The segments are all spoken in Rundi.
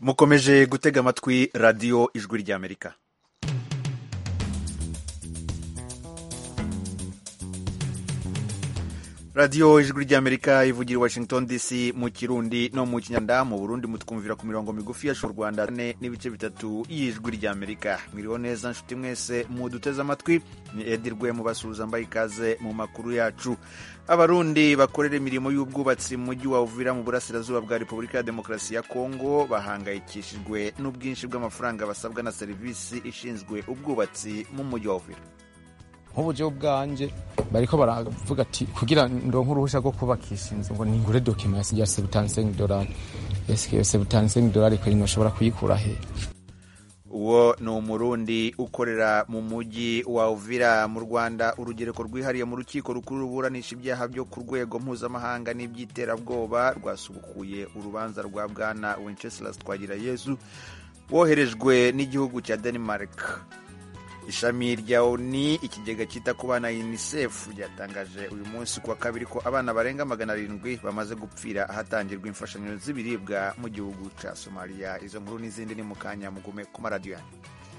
mukomeje gutega amatwi radiyo ijwi ry'amerika radiyo ijwi ry'amerika ivugira i washington dc mu kirundi no mu kinyanda mu burundi mutwumvira ku mirongo migufi yacu rwanda ne n'ibice bitatu y'ijwi ry'amerika mwiriho neza nshuti mwese muduteze amatwi ni edirwe mubasuhuza mbaye ikaze mu makuru yacu abarundi bakorera imirimo y'ubwubatsi mu mujyi wa uvira mu burasirazuba bwa repubulika ya demokarasi ya kongo bahangayikishijwe n'ubwinshi bw'amafaranga basabwa na serivisi ishinzwe ubwubatsi mu mujyi wa uvira nk'uburyo bwanje bariko baravuga ati kugira ndonke uruhusha rwo kubakisha inzu ngo ningure dokima ya sebutansengi dorari eske sebutansengi dorari kweri noshobora kuyikura he uwo ni umurundi ukorera mu mujyi wa uvira mu rwanda urugereko rwihariye mu rukiko rukuru ruburanisha ibyaha byo ku rwego mpuzamahanga n'iby'iterabwoba rwasubukuye urubanza rwa bwana wenceslas twagirayezu woherejwe n'igihugu cya denmark ishami rya oni ikigega cyita ku bana unicef ryatangaje uyu munsi kuwa kabiri ko abana barenga magana arindwi bamaze gupfira ahatangirwa imfashanyo z'ibiribwa mu gihugu cya somaliya izo nkuru n'izindi ni mu kanya mugume ku maradiyo yanyu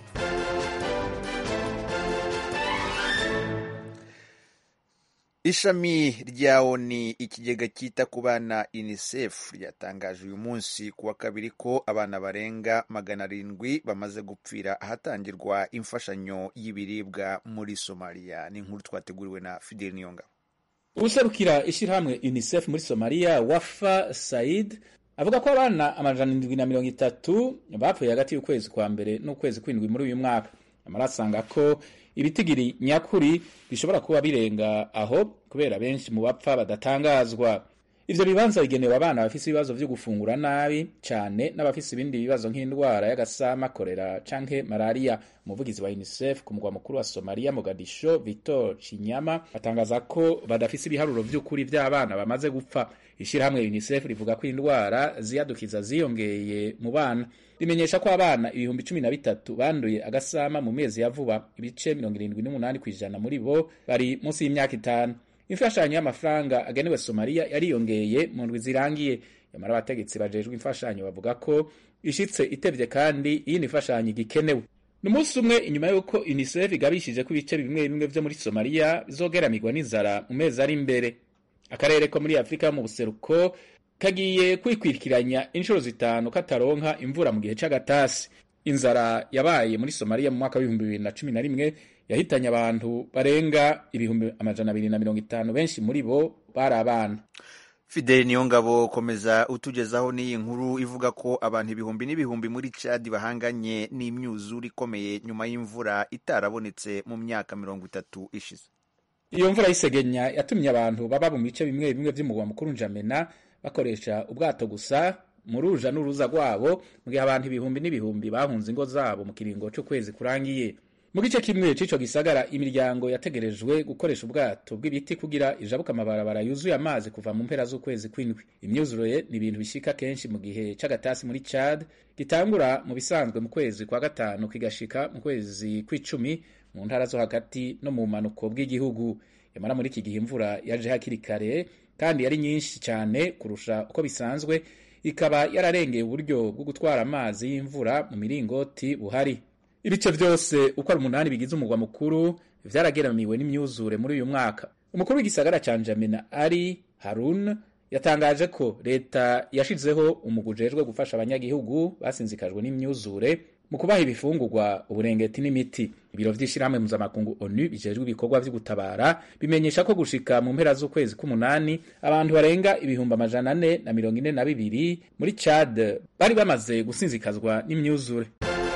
ishami rya oni ikigega cyita ku bana unicef ryatangaje uyu munsi kuwa kabiri ko abana barenga magana arindwi bamaze gupfira ahatangirwa imfashanyo y'ibiribwa muri somaliya ni inkuru twateguriwe na fidel niyongabo userukira ishyirahamwe unicef muri somaliya wafa said avuga ko abana amajana indwi na mirongo itatu bapfuye hagati y'ukwezi kwa mbere n'ukwezi kw'indwi muri uyu mwaka amara asanga ko ibitigiri nyakuri bishobora kuba birenga aho kubera benshi mu bapfa badatangazwa ivyo bibanza bigenewe abana bafise ibibazo vyo gufungura nabi cane n'abafise ibindi bibazo nk'indwara y'agasama korera canke malaria umuvugizi wa unicef ku mugwa mukuru wa somaliya mogadisho victor chinyama atangaza ko badafise ibiharuro vy'ukuri vy'abana bamaze gupfa ishirahamwe unicef rivuga ko indwara ziyadukiza ziyongeye mu bana rimenyesha ko abana ibihumbi cumi na bitatu banduye agasama mu mezi ya vuba ibice mirongo irindwi n'umunani ku ijana muri bo bari munsi y'imyaka itanu imfashanyo y'amafaranga agenewe somaliya yariyongeye mu ndwi zirangiye nyamara abategetsi bajejwe imfashanyo bavuga ko ishitse itevye kandi iyindi mfashanyo igikenewe ni umunsi umwe inyuma y'uko unicef igabishije ko ibice bimwe bimwe vyo muri somaliya bizogeramirwa n'inzara mu mezi ari imbere akarere ko muri afurika mu buseruko kagiye kwikwikiranya inshuro zitanu kataronka imvura mu gihe c'agatasi inzara yabaye muri somaliya mu mwaka w'ibihumbi bibiri na cumi na rimwe yahitanye abantu barenga ibihumbi amajana abiri na mirongo itanu benshi muri bo bari abana fideli niyongabo komeza utugezaho n'iyi nkuru ivuga ko abantu ibihumbi n'ibihumbi muri cadi bahanganye n'imyuzure ikomeye nyuma y'imvura itarabonetse mu myaka mirongo itatu ishize iyo mvura y'isegenya yatumye abantu baba mu bice bimwe bimwe vy'umugwa mukuru njamena bakoresha ubwato gusa mu ruja n'uruza rwabo mu gihe abantu ibihumbi n'ibihumbi bahunze ingo zabo mu kiringo c'ukwezi kurangiye mu gice kimwe c'ico gisagara imiryango yategerejwe gukoresha ubwato bw'ibiti kugira ijabuka amabarabara yuzuye amazi kuva mu mpera z'ukwezi kw'indwi imyuzure ni ibintu bishika kenshi mu gihe c'agatasi muri Chad gitangura mu bisanzwe mu kwezi kwa gatanu kigashika mu kwezi kw'icumi mu ntara zo hagati no mu manuko bw'igihugu yamara muri iki gihe imvura yaje hakiri kare kandi yari nyinshi cyane kurusha uko bisanzwe ikaba yararengeye uburyo bwo gutwara amazi y'imvura mu miringoti buhari ibice byose uko ari umunani bigize umugwa mukuru vyarageramiwe n'imyuzure muri uyu mwaka umukuru w'igisagara ca njamena ari harun yatangaje ko leta yashizeho umugwi ujejwe gufasha abanyagihugu basinzikajwe n'imyuzure mu kubaha ibifungurwa uburengeti n'imiti ibiro vy'ishirahamwe mpuzamakungu onu bijejwe ibikorwa vyo gutabara bimenyesha ko gushika mu mpera z'ukwezi k'umunani abantu barenga ibihumbi amajana ane na mirongo ine na bibiri muri chad bari bamaze gusinzikazwa n'imyuzure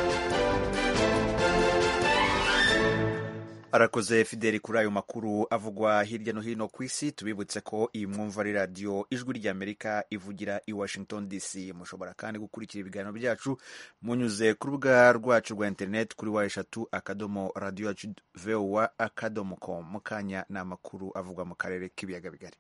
arakoze fideli kuri ayo makuru avugwa hirya no hino ku isi tubibutse ko iyi mwumva ari radiyo ijwi ry'amerika ivugira i washington dc mushobora kandi gukurikira ibiganiro byacu munyuze ku rubuga rwacu rwa interineti kuri wa eshatu akadomo radiyo yacu vowa akadomo com mu kanya ni amakuru avugwa mu karere k'ibiyaga bigari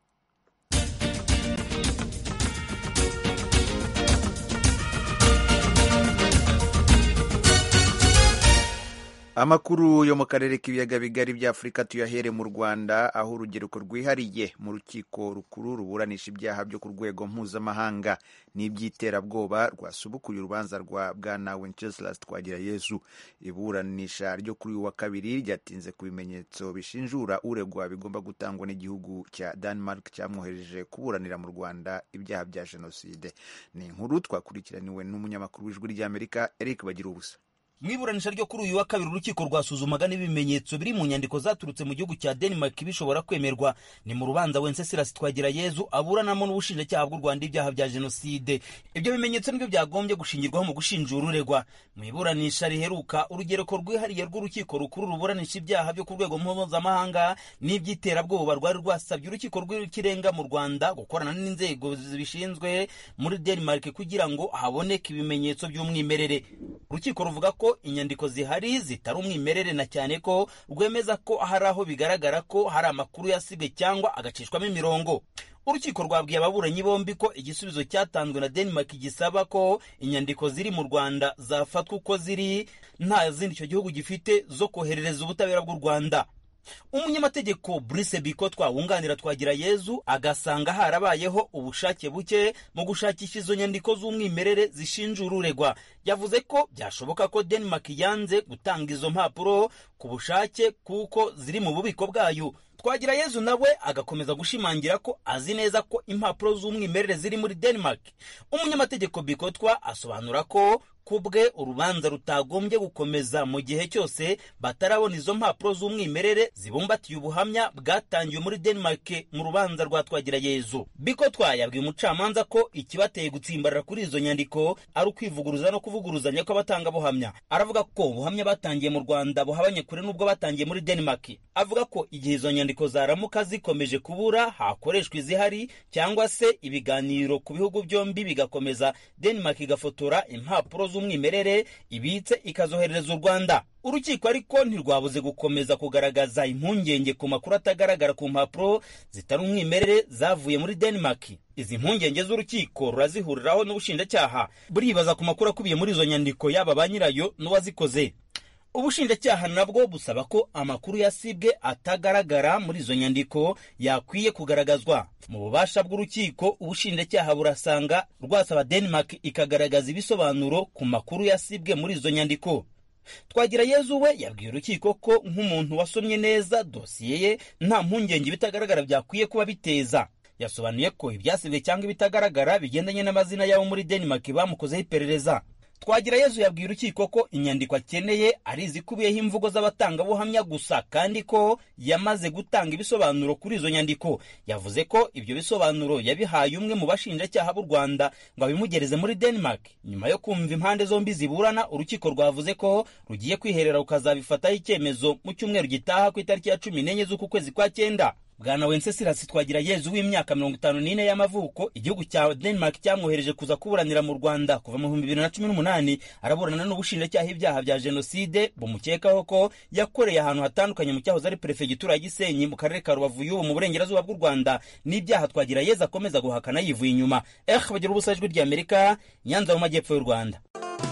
amakuru yo mu karere k'ibiyaga bigari bya afurika tuyahere mu rwanda aho urubyiruko rwihariye mu rukiko rukuru ruburanisha ibyaha byo ku rwego mpuzamahanga n'iby'iterabwoba rwasubukuye urubanza rwa bwana wenceslas twagirayezu iburanisha ryo kuri uyu wa kabiri ryatinze ku bimenyetso bishinjura uregwa bigomba gutangwa n'igihugu cya denmark cyamwohereje kuburanira mu rwanda ibyaha bya jenoside ni inkuru twakurikiraniwe n'umunyamakuru w'ijwi ry'amerika eric bagira ubusa mu iburanisha ryo kuri uyu wa kabiri urukiko rwasuzumaga n'ibimenyetso biri mu nyandiko zaturutse mu gihugu cya denmark bishobora kwemerwa ni mu rubanza wenceslas twagirayezu aburanamo n'ubushinjacyaha bw'u rwanda ibyaha bya jenoside ibyo bimenyetso nibyo byagombye gushingirwaho mu gushinjura uregwa mu iburanisha riheruka urugereko rwihariye rw'urukiko rukuru ruburanisha ibyaha byo ku rwego mpuzamahanga n'iby'iterabwoba rwari rwasabye urukiko rw'ikirenga mu rwanda gukorana n'inzego zibishinzwe muri denmark kugira ngo haboneke ibimenyetso by'umwimerere urukiko ruvuga ko inyandiko zihari zitari umwimerere na cyane ko rwemeza ko hari aho bigaragara ko hari amakuru yasibwe cyangwa agacishwamo imirongo urukiko rwabwiye ababuranyi bombi ko igisubizo cyatanzwe na denmark gisaba ko inyandiko ziri mu rwanda zafatwa uko ziri nta zindi icyo gihugu gifite zo koherereza ubutabera bw'u rwanda umunyamategeko Brice Bikotwa wunganira twagira Yezu agasanga harabayeho ubushake buke mu gushakisha izo nyandiko z'umwimerere zishinjura uregwa yavuze ko byashoboka ko Denmark yanze gutanga izo mpapuro ku bushake kuko ziri mu bubiko bwayo twagira yezu nawe agakomeza gushimangira ko azi neza ko impapuro z'umwimerere ziri muri denmark umunyamategeko bikotwa asobanura ko kubwe urubanza rutagombye gukomeza mu gihe cyose batarabona izo mpapuro z'umwimerere zibumbatiye ubuhamya bwatangiwe muri denmark mu rubanza rwa twagira yezu bikotwa yabwiye umucamanza ko ikibateye gutsimbarara kuri izo nyandiko ari ukwivuguruza no kuvuguruzanya kw'abatangabuhamya aravuga ko ubuhamya batangiye mu rwanda buhabanye kure n'ubwo batangiye muri denmark avuga ko igihe izo nyandiko zaramuka zikomeje kubura hakoreshwa izihari cyangwa se ibiganiro ku bihugu byombi bigakomeza denmark igafotora impapuro z'umwimerere ibitse ikazoherereza u rwanda urukiko ariko ntirwabuze gukomeza kugaragaza impungenge ku makuru atagaragara ku mpapuro zitari umwimerere zavuye muri denmark izi mpungenge z'urukiko rurazihuriraho n'ubushinjacyaha buribaza ku makuru akubiye muri izo nyandiko yaba ba nyirayo n'uwazikoze ubushinjacyaha nabwo busaba ko amakuru yasibwe atagaragara muri izo nyandiko yakwiye kugaragazwa mu bubasha bw'urukiko ubushinjacyaha burasanga rwasaba denmark ikagaragaza ibisobanuro ku makuru yasibwe muri izo nyandiko twagira yezu we yabwiye urukiko ko nk'umuntu wasomye neza dosiye ye nta mpungenge ibitagaragara byakwiye kuba biteza yasobanuye ko ibyasibwe cyangwa ibitagaragara bigendanye n'amazina y'abo muri denmark bamukozeho iperereza twagira yezu yabwiye urukiko ko inyandiko akeneye ari izikubiyeho imvugo z'abatangabuhamya gusa kandi ko yamaze gutanga ibisobanuro kuri izo nyandiko yavuze ko ibyo bisobanuro yabihaye umwe mu bashinjacyaha b'u rwanda ngo abimugereze muri denmark nyuma yo kumva impande zombi ziburana urukiko rwavuze ko rugiye kwiherera rukazabifataho icyemezo mu cyumweru gitaha ku itariki ya cumi n'enye z'uku kwezi kwa cyenda bwana wenceslas twagira yezu w'imyaka mirongo itanu n'ine y'amavuko igihugu cya denmark cyamwohereje kuza kuburanira mu rwanda kuva mu bihumbi bibiri na cumi n'umunani araburana n'ubushinjacyaha ibyaha bya jenoside bumukekaho ko yakoreye ahantu hatandukanye mu cyahoze ari perefegitura ya gisenyi mu karere ka rubavu y'ubu mu burengerazuba bw'u rwanda n'ibyaha twagira yezu akomeza guhakana yivuye inyuma eh bagira ubusa ijwi ry'amerika nyanza mu majyepfo y'u rwanda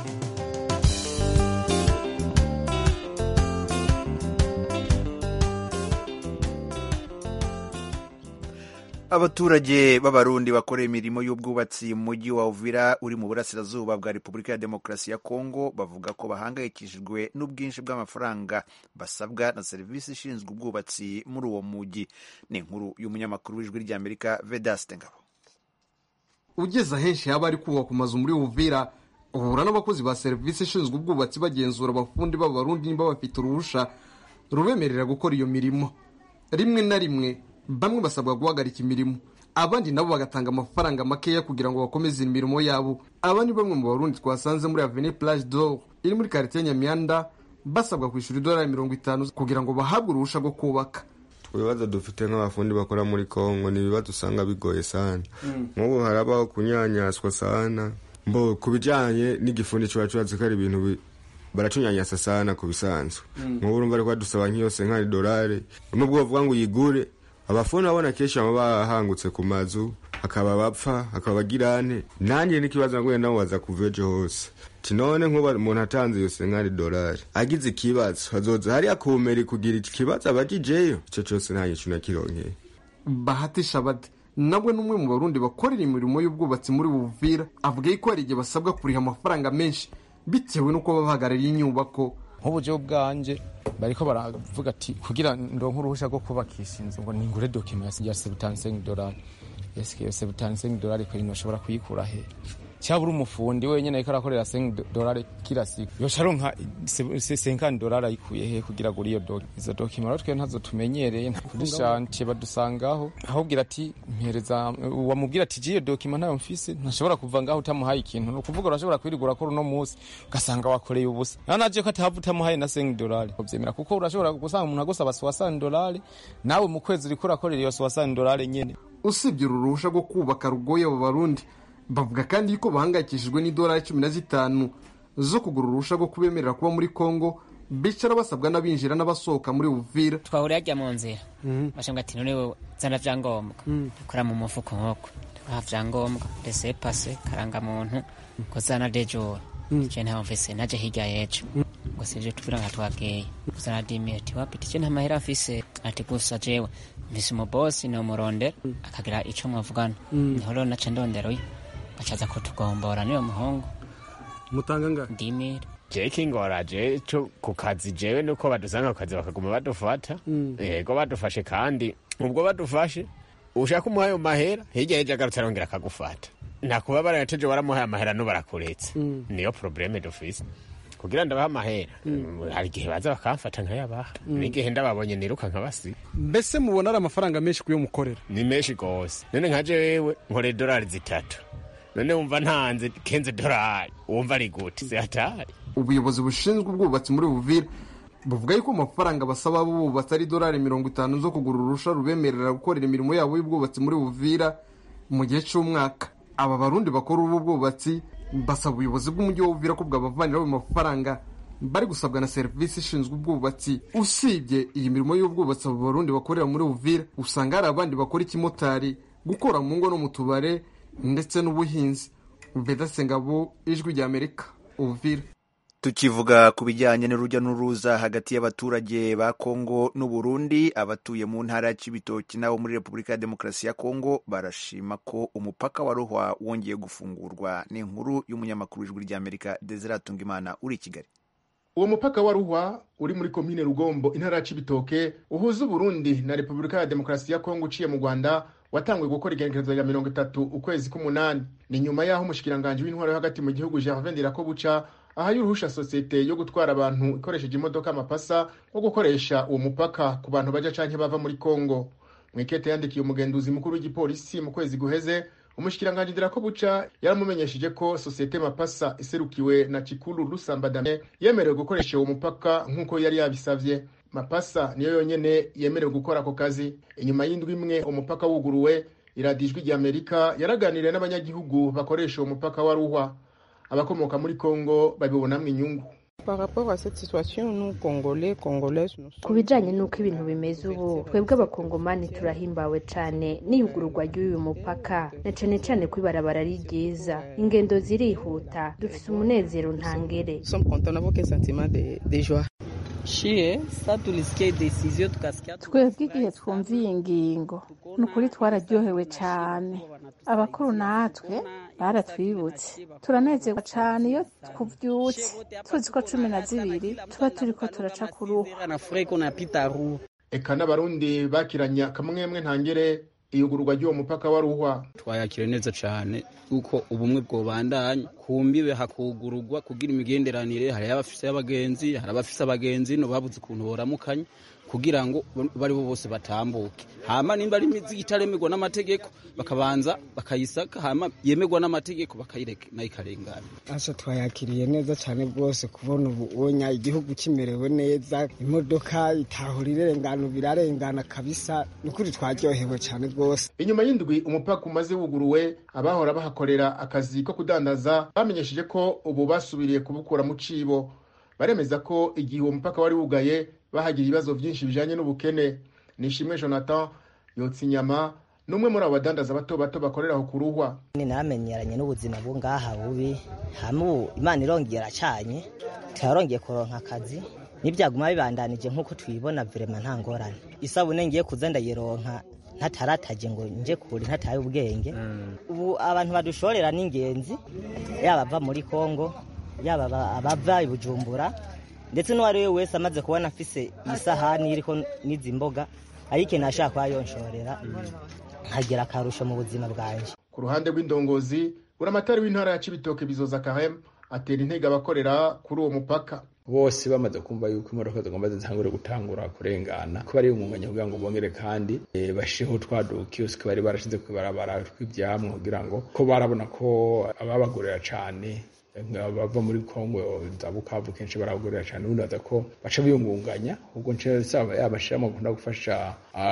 abaturage b'abarundi bakora imirimo y'ubwubatsi mu mujyi wa uvira uri mu burasirazuba bwa repubulika ya demokarasi ya kongo bavuga ko bahangayikishijwe n'ubwinshi bw'amafaranga basabwa na serivisi ishinzwe ubwubatsi muri uwo mujyi ni inkuru y'umunyamakuru w'ijwi ry'amerika vedaste ngabo ugeze ahenshi haba ari kubaka amazu muri uvira uhura n'abakozi ba serivisi ishinzwe ubwubatsi bagenzura abafundi b'abarundi niba bafite uruhusha rubemerera gukora iyo mirimo rimwe na rimwe bamwe basabwa guhagarika imirimo abandi nabo bagatanga amafaranga makeya kugira ngo bakomeze imirimo yabo aba ni bamwe mu barundi twasanze muri avenue plage d'or iri muri quartier nyamyanda basabwa kwishyura idolari mirongo itanu kugira ngo bahabwe uruhusha rwo kubaka ibibazo dufite nk'abafundi bakora muri kongo ni ibibazo usanga bigoye sana nk'ubu harabaho kunyanyaswa sana mbo ku bijyanye n'igifundi kiba cyubatse ko ari ibintu baracunyanyasa sana ku bisanzwe nk'ubu urumva ariko badusaba nk'iyose nk'ari dolari nubwo bavuga ngo uyigure abafundi babona kenshi baba bahangutse ku mazu hakaba abapfa hakaba abagirane nanjye n'ikibazo naguye nabo baza kuva ejo hose ati none nk'uba umuntu atanze iyo senkari dolari agize ikibazo hazoza hariya kumeri kugira ikibazo abagijeyo ico cose nta gicu nakironkeye bahati shabade nawe n'umwe mu barundi bakorera imirimo y'ubwubatsi muri buvira avuga yuko hari igihe basabwa kuriha amafaranga menshi bitewe n'uko baba bahagarariye inyubako nk'uburyo bwanje bariko baravuga ati kugira ndonke uruhusha rwo kubakisha inzu ngo ningure dokima ya sebutansengi dolari eske iyo sebutansengi dolari kweri noshobora kuyikura he cyaba uri umufundi wenyine ariko arakorera sengi dolari kila siku yoca aronka senkani dolari ayikuye he kugira ngo iyo doki izo dokima rero twe ntazo tumenyereye kuri shantiye badusangaho ahubwira ati mpereza wamubwira ati jiyo dokima ntayo mfise ntashobora kuva ngaho utamuhaye ikintu ni ukuvuga urashobora kwirigura ko uno munsi ugasanga wakoreye ubusa naho naje ko atahava utamuhaye na sengi dolari uvyemera kuko urashobora gusanga umuntu agusaba suwasani dolari nawe mu kwezi uriko urakorera iyo suwasani dolari nyene usibye uru ruhusha rwo kubaka rugoye abo barundi bavuga kandi yuko bahangayikishijwe n'idolari cumi na zitanu zo kugura uruhusha rwo kubemerera kuba muri kongo bicara basabwa n'abinjira n'abasohoka muri uvira twahuriye ajya mu nzira bashambwa ati none wowe zana vyangombwa dukora mu mufuko nkoko tubaha vyangombwa rese pase karangamuntu ko zana dejora je ntaho mfise naje hirya yejo ngo sivyo tuvira nka twabwiye kuzana dimi ati wapi tije nta mahera mfise ati gusa jewe mfise umubosi nomurondera akagira ico mwavugana niho rero naca ndondera uyu acaza kutugombora niyo muhungu mutanga ngahe ndimire jewe kingora je co ku kazi jewe nuko badusanga ku kazi bakaguma badufata yego badufashe kandi ubwo badufashe ushaka umuhaye mu mahera hirya yejo agarutse arongera akagufata nakuba barayateje waramuhaye amahera n'ubarakuretse niyo probleme dufise kugira ndabaha amahera hari igihe baza bakamfata nkayabaha n'igihe ndababonye niruka nkabasiga mbese mubona ari amafaranga menshi kuyo mukorera ni menshi gose none nka jewe nkoreye dolari zitatu none wumva ntanze kenze dolari wumva ari gute zihatari ubuyobozi bushinzwe ubwubatsi muri buvira buvuga yuko amafaranga basaba abubatsi ari dolari mirongo itanu zo kugura urusha rubemerera gukorera imirimo yabo y'ubwubatsi muri buvira mu gihe cy'umwaka aba barundi bakora ubu bwubatsi basaba ubuyobozi bw'umujyi wa buvira ko bwabavaniraho ayo mafaranga bari gusabwa na serivisi ishinzwe ubwubatsi usibye iyi mirimo y'ubwubatsi abo barundi bakorera muri buvira usanga hari abandi bakora ikimotari gukora mu ngo no mu tubare ndetse n'ubuhinzi vedase ngabo ijwi rya amerika uvira tukivuga ku bijyanye n'urujya n'uruza hagati y'abaturage ba kongo n'uburundi abatuye mu ntara ya cibitoki n'abo muri repubulika ya demokarasi ya kongo barashima ko umupaka wa ruhwa wongeye gufungurwa ni inkuru y'umunyamakuru w'ijwi ry'amerika desire tungimana uri i kigali uwo mupaka wa ruhwa uri muri komine rugombo intara ya cibitoke uhuza uburundi na repubulika ya demokarasi ya kongo uciye mu rwanda watanguye gukora igenekerezo rya mirongo itatu ukwezi k'umunani ni nyuma y'aho umushikiranganji w'intwaro yo hagati mu gihugu gervin ndirakobuca ahaye uruhusha sosiyete yo gutwara abantu ikoresheje imodoka amapasa wo gukoresha uwo mupaka ku bantu baja canke bava muri kongo mwikete yandikiye umugenduzi mukuru w'igipolisi mu kwezi guheze umushikiranganji ndirakobuca yaramumenyesheje ko sosiyete mapasa iserukiwe na cikuru rusambadame yemerewe gukoresha uwo mupaka nk'uko yari yabisavye mapasa niyo yonyene yemerewe gukora ako kazi inyuma y'indwi imwe umupaka wuguruwe iradiyo ijwi ry'amerika yaraganiriye n'abanyagihugu bakoresha uwo mupaka wa ruhwa abakomoka muri kongo babibonamo inyungu ku bijyanye n'uko ibintu bimeze ubu twebwe abakongomani turahimbawe cyane n'iyugururwa ry'uyu mupaka na cyane cyane ko ibarabara ari ryiza ingendo zirihuta dufite umunezero ntangere twebwe igihe twumva iyi ngingo ni ukuri twararyohewe cyane abakuru natwe baratwibutse turanezerwa cyane iyo tubyutse tuzi ko cumi na zibiri tuba turi ko turaca ku ruhu eka n'abarundi bakiranya akamwemwe ntangere iyugururwa ry'uwo mupaka wa ruhwa twayakire neza cyane kuko ubumwe bwobandanya ku mbibe hakugururwa kugira imigenderanire hari abafise abagenzi hari abafise abagenzi no babuze ukuntu boramukanya kugira ngo bari bo bose batambuke hama nimba ari imizigo itaremerwa n'amategeko bakabanza bakayisaka hama yemerwa n'amategeko bakayireka nayo ikarengana asa twayakiriye neza cyane rwose kubona ubu onya igihugu kimerewe neza imodoka itahura irengana birarengana kabisa ni ukuri twaryohewe cyane rwose inyuma y'indwi umupaka umaze wuguruwe abahora bahakorera akazi ko kudandaza bamenyesheje ko ubu basubiriye kubukura mu cibo baremeza ko igihe uwo mupaka wari wugaye bahagira ibibazo byinshi bijanye n'ubukene nishimwe jonathan yotsa inyama n'umwe muri abo badandaza bato bato bakorera aho ku ruhwa ni namenyeranye n'ubuzima bwo ngaha bubi hamwe imana irongera acanye turarongeye kuronka akazi n'ibyaguma bibandanije nk'uko tuyibona virema nta ngorane isabune ngiye kuza ndayironka ntatarataje ngo nje kure ntataye ubwenge ubu abantu badushorera ni ingenzi yaba ava muri kongo yaba abava i bujumbura ndetse n'uwo ari we wese amaze kubona afise isahani iriko n'izi mboga ayikeneye ashaka kuba yonshorera nkagira akarusho mu buzima bwanjye ku ruhande rw'indongozi buramatari w'intara ya cibitoke bizoza kahem atera intege abakorera kuri uwo mupaka bose bamaze kumva yuko imodoka zigomba zitangure gutangura kurengana ko bari umwanya kugira ngo bongere kandi e, bashireho twa dukiyosike bari barashize kwibarabara tw'ivyamwa kugira ngo ko barabona ko ababagurira cane bava muri kongo za bukavu kenshi baragurira cyane ubundi baza ko baca biyungunganya ubwo yabashiramo gukunda gufasha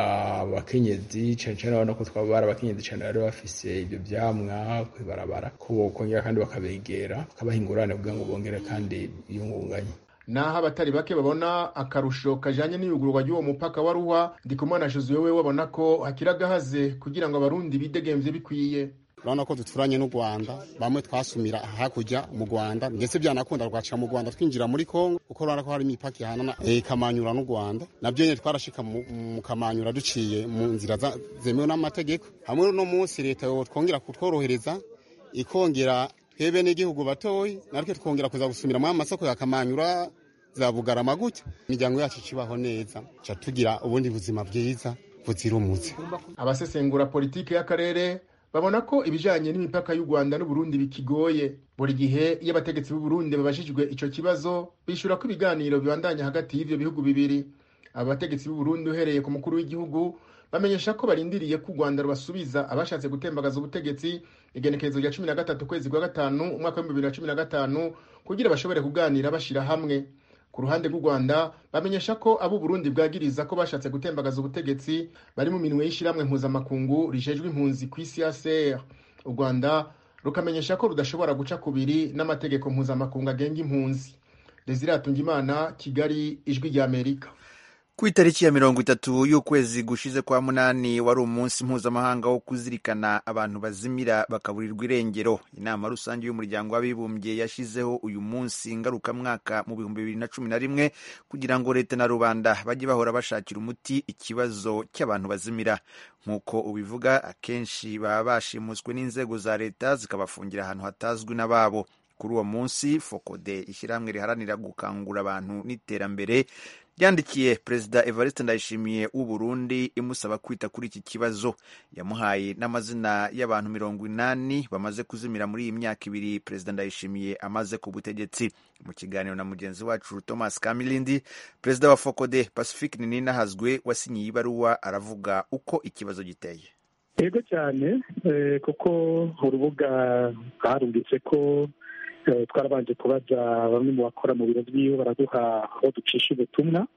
abakenyezi cyane cyane urabona ko twaba bari abakenyezi cyane bari bafise ibyo vyamwa kwibarabara ko bokongera kandi bakabegera bakabaha ingurane kugira ngo bongere kandi biyungunganye naho abatari bake babona akarusho kajanye n'iyugururwa ry'uwo mupaka wa ruhwa ndikumana josuwe we babona ko hakiri agahaze kugira ngo abarundi bidegemvye bikwiye urabona ko duturanye n'u rwanda bamwe twasumira hakurya mu rwanda ndetse byanakunda rwaca mu rwanda twinjira muri kongo kuko urabona ko hari imipaka ihanana kamanyura n'u rwanda nabyo nyine twarashika mu kamanyura duciye mu nzira zemewe n'amategeko hamwe no munsi leta twongera kutworohereza ikongera twebwe n'igihugu batoyi natwe twongera kuza gusumira muri amasoko ya kamanyura za bugarama gutya imiryango yacu ikibaho neza ca tugira ubundi buzima bwiza buzira umuze abasesengura politiki y'akarere babona ko ibijanye n'imipaka y'u Rwanda n'Uburundi bikigoye buri gihe iyo abategetsi b'u Burundi babajijwe ico kibazo bishura ko ibiganiro bibandanya hagati y'ivyo bihugu bibiri aba bategetsi b'u Burundi uhereye ku mukuru w'igihugu bamenyesha ko barindiriye ko u Rwanda rubasubiza abashatse gutembagaza ubutegetsi igenekerezo rya cumi na gatatu kwezi kwa gatanu umwaka w'ibihumbi bibiri na cumi na gatanu kugira bashobore kuganira bashira hamwe ku ruhande rw'u Rwanda bamenyesha ko abo Burundi bwagiriza ko bashatse gutembagaza ubutegetsi bari mu minwe y'ishiramwe mpuzamakungu rijejwe impunzi ku isi CR u Rwanda rukamenyesha ko rudashobora guca kubiri n'amategeko mpuzamakungu agenga impunzi Desire Atungimana Kigali ijwi rya Amerika ku itariki ya mirongo itatu y'ukwezi gushize kwa munani wari umunsi mpuzamahanga wo kuzirikana abantu bazimira bakaburirwa irengero inama rusange y'umuryango w'abibumbye yashyizeho uyu munsi ngarukamwaka mu bihumbi bibiri na cumi na rimwe kugira ngo leta na rubanda bajye bahora bashakira umuti ikibazo cy'abantu bazimira nk'uko ubivuga akenshi baba bashimuswe n'inzego za leta zikabafungira ahantu hatazwi n'ababo kuri uwo munsi fokode ishyirahamwe riharanira gukangura abantu n'iterambere ryandikiye perezida evariste ndayishimiye w'u Burundi imusaba kwita kuri iki kibazo yamuhaye n'amazina y'abantu mirongo inani bamaze kuzimira muri iyi myaka ibiri perezida ndayishimiye amaze ku butegetsi mu kiganiro na mugenzi wacu thomas kamilindi perezida wa fokode pacifique ninahazwe wasinyiye ibaruwa aravuga uko ikibazo giteye yego cyane kuko urubuga rwarumvise ko twarabanje kubaza bamwe mu bakora mu biro byiwe baraduha aho ducisha ubutumwa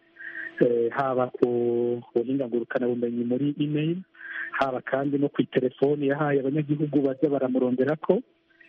haba ku buhinga ngurukanabumenyi muri email haba kandi no ku itelefoni yahaye abanyagihugu bajya baramurondera ko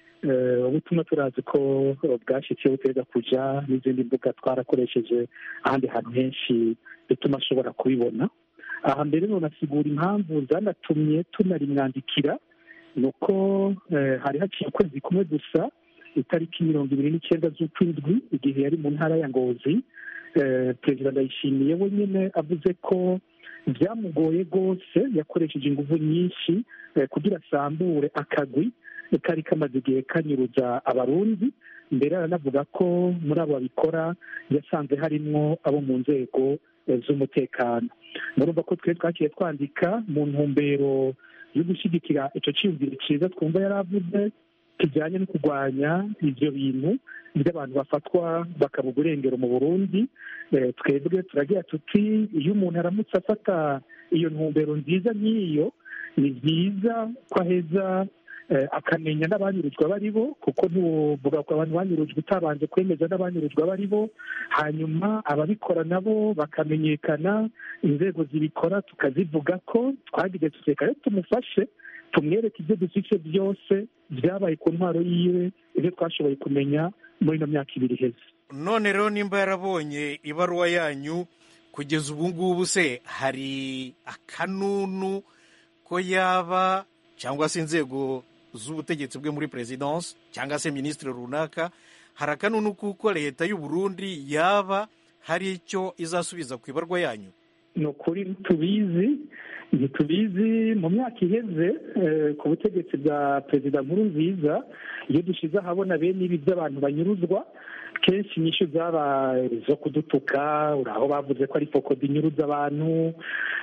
ubutumwa turazi ko bwashyitse buteza kuja n'izindi mbuga twarakoresheje ahandi hantu henshi bituma ashobora kubibona aha mbere nonasigura impamvu zanatumye tunarimwandikira ni uko hari haciye ukwezi kumwe gusa itariki mirongo ibiri n'icyenda z'ukwindwi igihe yari mu ntara ya ngozi perezida ndayishimiye we nyine avuze ko byamugoye rwose yakoresheje ingufu nyinshi kugira asambure akagwi kari kamaze igihe kanyuruza abarundi mbere aranavuga ko muri abo babikora yasanze harimwo abo mu nzego z'umutekano murumva ko twe twakiye twandika mu ntumbero yo gushyigikira icyo cyiyumviro cyiza twumva yari avuze kijyanye no kurwanya ibyo bintu by'abantu bafatwa bakabuga urengero mu burundi twebwe turagira tuti iyo umuntu aramutse afata iyo ntumbero nziza nk'iyo ni byiza ko aheza akamenya n'abanyurujwe abo ari bo kuko ntiwuvuga ko abantu banyurujwe utabanje kwemeza n'abanyurujwe abo ari bo hanyuma ababikora nabo bakamenyekana inzego zibikora tukazivuga ko twagize tuteka rero tumufashe tumwereke ibyo dufite byose byabaye ku ntwaro yiwe ibyo twashoboye kumenya muri ino myaka ibiri iheze none rero nimba yarabonye ibaruwa yanyu kugeza ubu ngubu se hari akanunu ko yaba cyangwa se inzego z'ubutegetsi bwe muri perezidansi cyangwa se minisitiri runaka hari akanunu kuko leta y'u Burundi yaba hari icyo izasubiza ku ibarwa yanyu ni ukuri tubizi ntitubizi mu myaka iheze ku butegetsi bwa perezida nkuru nziza iyo dushyize ahabona bene ibi by'abantu banyuruzwa kenshi inyishyu zabaye zo kudutuka uraho bavuze ko ari fokodi inyuruza abantu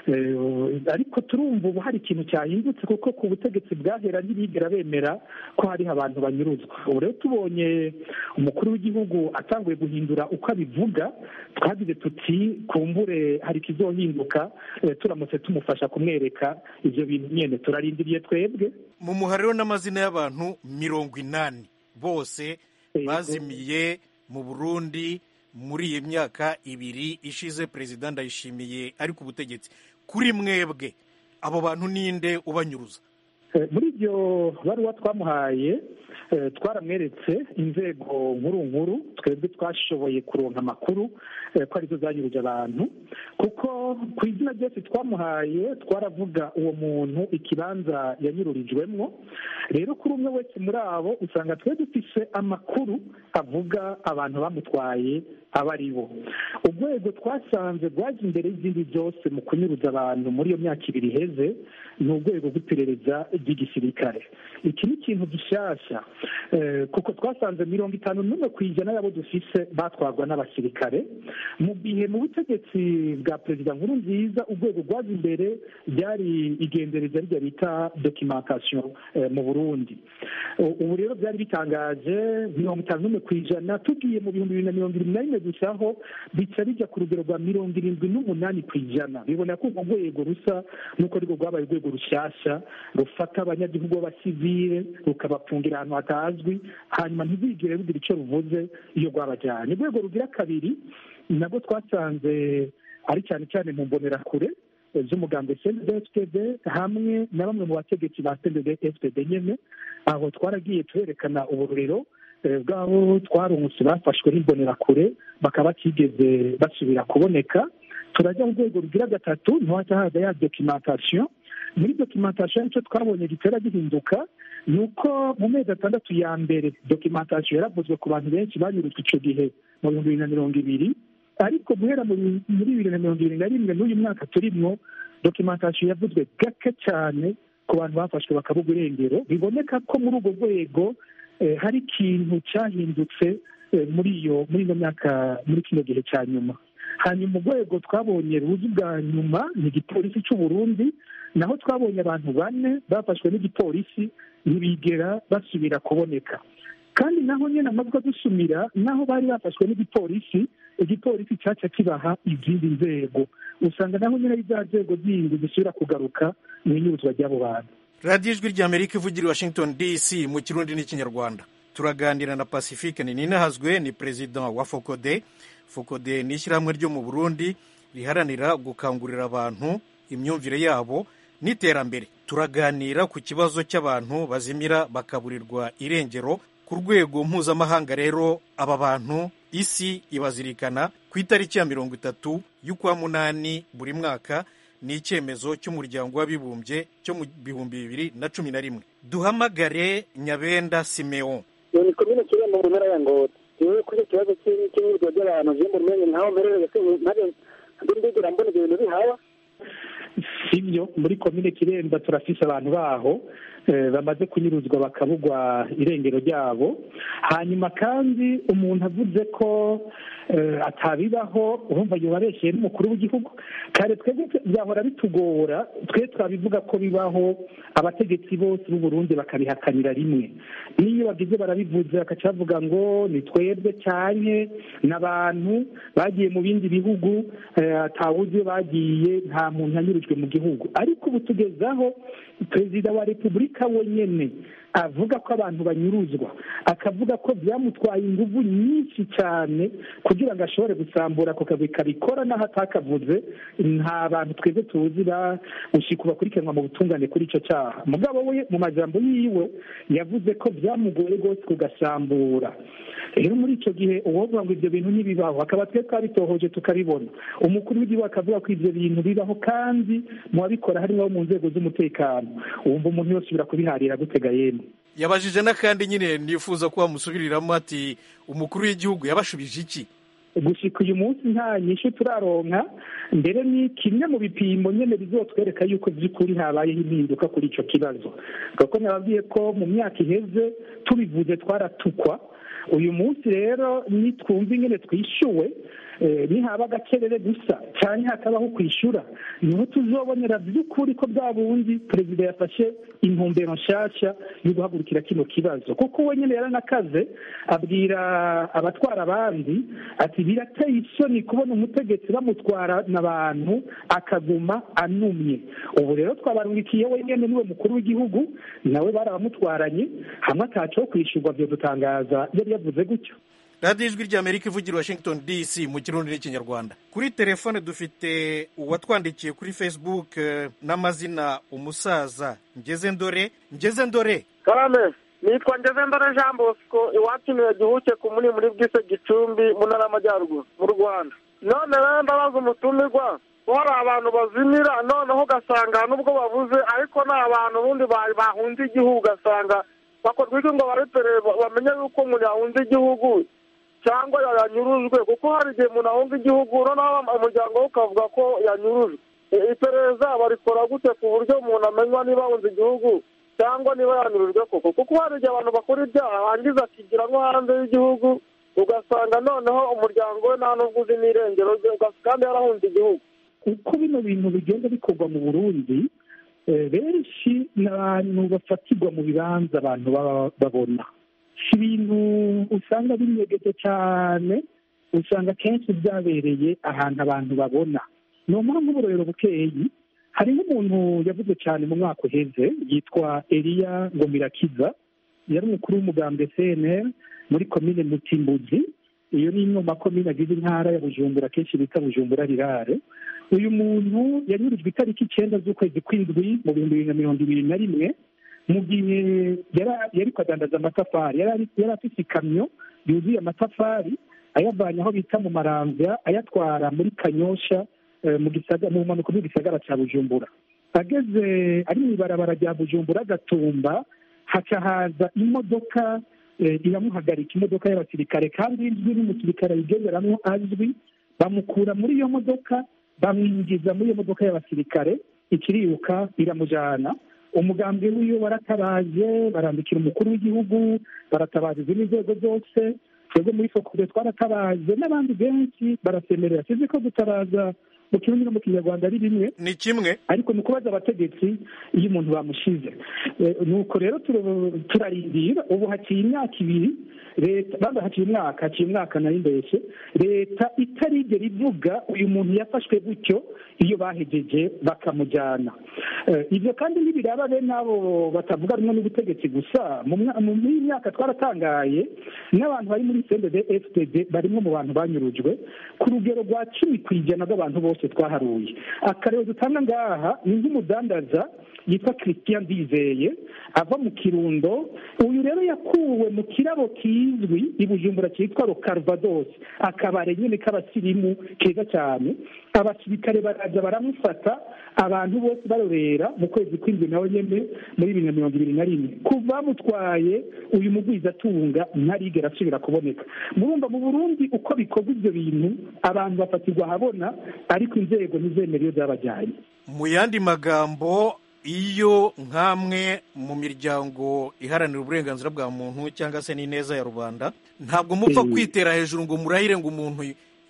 ariko turumva ubu hari ikintu cyahindutse kuko ku butegetsi bwahera ntibigera bemera ko hariho abantu banyuruzwa ubu rero tubonye umukuru w'igihugu atanguye guhindura uko abivuga twagize tuti kumbure hari ikizohinduka turamutse tumufasha kumwereka ibyo bintu nyine turarindiriye twebwe mu muhariro n'amazina y'abantu mirongo inani bose bazimiye mu burundi muri iyi myaka ibiri ishize perezida ndayishimiye ari ku butegetsi kuri mwebwe abo bantu ninde ubanyuruza muri iryo baruwa twamuhaye twaramweretse inzego nkuru nkuru twebwe twashoboye kuronka amakuru ko arizo zanyuruje abantu kuko ku izina ryose twamuhaye twaravuga uwo muntu ikibanza yanyururijwemo rero kuri umwe wese muri abo usanga twe dufise amakuru avuga abantu bamutwaye aba ari bo urwego twasanze rwaje imbere y'izindi zose mu kunyuruza abantu muri iyo myaka ibiri iheze ni urwego rw'iperereza ry'igisirikare iki ni ikintu gishyashya kuko twasanze mirongo itanu n'umwe ku ijana y'abo dufise batwarwa n'abasirikare mu gihe mu butegetsi bwa perezida nkuru nziza urwego rwaje imbere ryari igendereza rya bita dokimentasiyo mu burundi ubu rero byari bitangaje mirongo itanu n'umwe ku ijana tugiye mu bihumbi bibiri na mirongo irindwi na rimwe gusaho bica bijya ku rugero rwa mirongo irindwi n'umunani ku ijana bibona ko urwo rwego rusa n'uko ariko rwabaye urwego rushyashya rufata abanyagihugu b'abasivile rukabapfungira ahantu hatazwi hanyuma ntibigire rugira icyo ruvuze iyo rwabajyanye urwego rugira kabiri nabwo twasanze ari cyane cyane mu mbonerakure z'umugambi cndfpd hamwe na bamwe mu bategetsi ba cndfpd nyine aho twaragiye tuberekana ubururiro bw'abo twarungutse bafashwe n'imbonerakure bakaba batigeze basubira kuboneka turajya mu rwego rugira gatatu ntiwajya haza ya dokimentasiyo muri dokimentasiyo nicyo twabonye gitera gihinduka ni uko mu mezi atandatu ya mbere dokimentasiyo yaravuzwe ku bantu benshi banyurujwe icyo gihe mu bihumbi bibiri na mirongo ibiri ariko guhera muri bibiri na mirongo ibiri na rimwe n'uyu mwaka turimo dokimentasiyo yavuzwe gake cyane ku bantu bafashwe bakabugwa irengero biboneka ko muri urwo rwego hari ikintu cyahindutse muri iyo muri ino myaka muri kino gihe cya nyuma hanyuma urwego twabonye ruzi bwa nyuma ni igipolisi cy'u Burundi naho twabonye abantu bane bafashwe n'igipolisi ntibigera basubira kuboneka kandi naho nyine amajwi adusumira naho bari bafashwe n'igipolisi igipolisi cyaca kibaha izindi nzego usanga naho nyine ari za nzego zindi zisubira kugaruka mu inyuruzwa ry'abo bantu radiyo ijwi ry'amerika ivugira i washington dc mu kirundi n'ikinyarwanda turaganira na pacifique ninahazwe ni perezida wa fokode fokode ni ishyirahamwe ryo mu burundi riharanira gukangurira abantu imyumvire yabo n'iterambere turaganira ku kibazo cy'abantu bazimira bakaburirwa irengero ku rwego mpuzamahanga rero aba bantu isi ibazirikana ku itariki ya mirongo itatu y'ukwa munani buri mwaka ni icyemezo cy'umuryango w'abibumbye cyo mu bihumbi bibiri na cumi na rimwe duhamagare nyabenda simeon ni komine kirembo mu ntara ya ngozi yewe kuri icyo kibazo cy'imyirwa ry'abantu jembo rumenye ntaho mperereye ntabwo ndigera mbona ibyo bintu bihawa sibyo muri komine kiremba turafise abantu baho bamaze kunyuruzwa bakabugwa irengero ryabo hanyuma kandi umuntu avuze ko atabibaho urumva yubabeshye n'umukuru w'igihugu kare twebwe byahora bitugora twe twabivuga ko bibaho abategetsi bose b'u Burundi bakabihakanira rimwe n'iyo bagize barabivuze bagaca bavuga ngo ni twebwe cyane n'abantu bagiye mu bindi bihugu atawuzi iyo bagiye nta muntu yanyurujwe mu gihugu ariko ubu tugezaho perezida wa repubulika amerika wenyine avuga ko abantu banyuruzwa akavuga ko byamutwaye ingufu nyinshi cyane kugira ngo ashobore gusambura ako kagwi kabikora n'aho atakavuze nta bantu twebwe tuzi gushika bakurikiranwa mu butungane kuri icyo cyaha mugabo we mu majambo yiwe yavuze ko byamugoye rwose kugasambura rero muri icyo gihe uwovuga ngo ibyo bintu ntibibaho akaba twe twabitohoje tukabibona umukuru w'igihugu akavuga ko ibyo bintu bibaho kandi mu babikora harimo abo mu nzego z'umutekano wumva umuntu yose ubira kubiharira gutega yemwe yabajije n'akandi nyine nifuza ko wamusubiriramo ati umukuru w'igihugu yabashubije iki gushika uyu munsi nta nyinshi turaronka mbere ni kimwe mu bipimo nyine bizotwereka yuko by'ukuri habayeho impinduka kuri icyo kibazo kuko nababwiye ko mu myaka iheze tubivuze twaratukwa uyu munsi rero nitwumva ingene twishyuwe nihaba agakerere gusa cyane hakabaho kwishyura niho tuzobonera by'ukuri ko bwa bundi perezida yafashe intumbero nshyashya yo guhagurukira kino kibazo kuko we nyine yaranakaze abwira abatwara abandi ati birateye isoni kubona umutegetsi bamutwarana abantu akaguma anumye ubu rero twabarungikiye wenyine niwe mukuru w'igihugu nawe barabamutwaranye hamwe ataco kwishyurwa byo dutangaza yari yavuze gutyo radiyo ijwi ry'amerika ivugira washington dc mu kirundi n'ikinyarwanda kuri telefone dufite uwatwandikiye kuri facebook n'amazina umusaza ngeze ndore ngeze ndore karame nitwa ngeze ndore jean bosco iwacu ni gihuke ku muni muri bwise gicumbi mu ntara y'amajyaruguru mu rwanda none rero ndabaza umutumirwa ko hari abantu bazimira noneho ugasanga nubwo babuze ariko ni abantu ubundi bahunze igihugu ugasanga bakorwa iki ngo baretere bamenye yuko umuntu yahunze igihugu cyangwa yanyurujwe kuko hari igihe umuntu ahunga igihugu noneho umuryango we ukavuga ko yanyurujwe iperereza barikora gute ku buryo umuntu amenywa niba ahunze igihugu cyangwa niba yanyurujwe koko kuko hari igihe abantu bakora ibyaha hangiza akigira nko hanze y'igihugu ugasanga noneho umuryango we nta n'ubwo uzi n'irengero rye kandi yarahunze igihugu uko bino bintu bigenda bikorwa mu burundi benshi ni abantu bafatirwa mu bibanza abantu babona si ibintu usanga binyegeje cyane usanga akenshi byabereye ahantu abantu babona ni mpamvu uburorero bukeyi hari nk'umuntu yavuze cyane mu mwaka uheze yitwa eliya ngomirakiza yari umukuru w'umugambwe cnr muri komine mutimbuzi iyo ni imwe mu makomine agize intara ya bujumbura akenshi bita bujumbura rirare uyu muntu yanyurijwe itariki icyenda z'ukwezi kw'indwi mu bihumbi bibiri na mirongo ibiri na rimwe mu gihe yari kwadandaza amatafari yari afite ikamyo yuzuye amatafari ayavanye aho bita mu marambya ayatwara muri kanyosha mu mpanuka bw'igisagara cya bujumbura ageze ari mu ibarabara rya bujumbura agatumba haca haza imodoka iramuhagarika imodoka y'abasirikare kandi izwi n'umusirikare ayigenderamo azwi bamukura muri iyo modoka bamwinjiza muri iyo modoka y'abasirikare ikiriruka iramujyana umugambi wiwe baratabaje barandikira umukuru w'igihugu baratabaza izindi nzego zose twebwe muri fokure twaratabaje n'abandi benshi barasemerera tuzi ko gutabaza mu kirundi no mu kinyarwanda ari bimwe ni kimwe ariko ni ukubaza abategetsi iyo umuntu bamushize nuko rero turarindira ubu haciye imyaka ibiri leta baba haciye umwaka haciye umwaka nari mbese leta itarigera ivuga uyu muntu yafashwe gutyo iyo bahegeje bakamujyana ibyo kandi ntibiraba bene abo batavuga rumwe n'ubutegetsi gusa mu myaka twaratangaye n'abantu bari muri sendede fpd barimo mu bantu banyurujwe ku rugero rwa cumi ku ijana rw'abantu bose twaharuye akarero dutanga ngaha ni nk'umudandaza yitwa christian ndizeye ava mu kirundo uyu rero yakuwe mu kirabo kizwi i bujumbura cyitwa rokarvados akabare nyine k'abasirimu keza cyane abasirikare baraza baramufata abantu bose barorera mu kwezi kw'indwi nawe nyine muri bibiri na mirongo ibiri na rimwe kuva bamutwaye uyu mugwizatunga ntarigera asubira kuboneka murumva mu burundi uko bikorwa ibyo bintu abantu bafatirwa ahabona ariko inzego ntizemere iyo zabajyanye mu yandi magambo iyo nk'amwe mu miryango iharanira uburenganzira bwa muntu cyangwa se n'ineza ya rubanda ntabwo mupfa kwitera hejuru ngo murahire ngo umuntu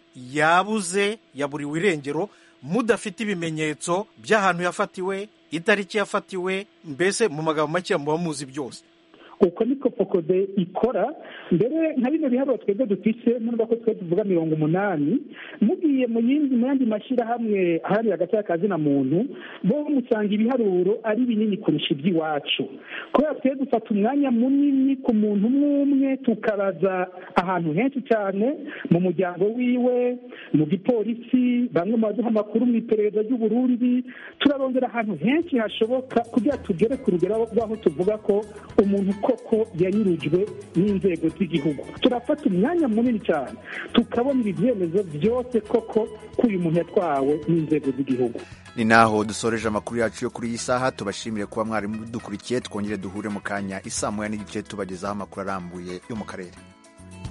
yabuze yaburiwe irengero mudafite ibimenyetso by'ahantu yafatiwe itariki yafatiwe mbese mu magambo make muba muzi byose uko niko fokode ikora mbere nka bino biharuro twebwe dufise nubwo ko twe tuvuga mirongo umunani mugiye mu yindi mu yandi mashyirahamwe ahari hagati y'akazina muntu bo musanga ibiharuro ari binini kurusha iby'iwacu kubera twe dufata umwanya munini ku muntu umwe umwe tukabaza ahantu henshi cyane mu muryango wiwe mu gipolisi bamwe mu baduha amakuru mu iperereza ry'uburundi turarondera ahantu henshi hashoboka kugira tugere ku rugero rw'aho tuvuga ko umuntu koko yanyurujwe n'inzego z'igihugu turafata umwanya munini cyane tukabonera ibyemezo byose koko ko uyu muntu yatwawe n'inzego z'igihugu ni naho dusoreje amakuru yacu yo kuri iyi saha tubashimire kuba mwari dukurikiye twongere duhure mu kanya isaa moya n'igice tubagezaho amakuru arambuye yo mu karere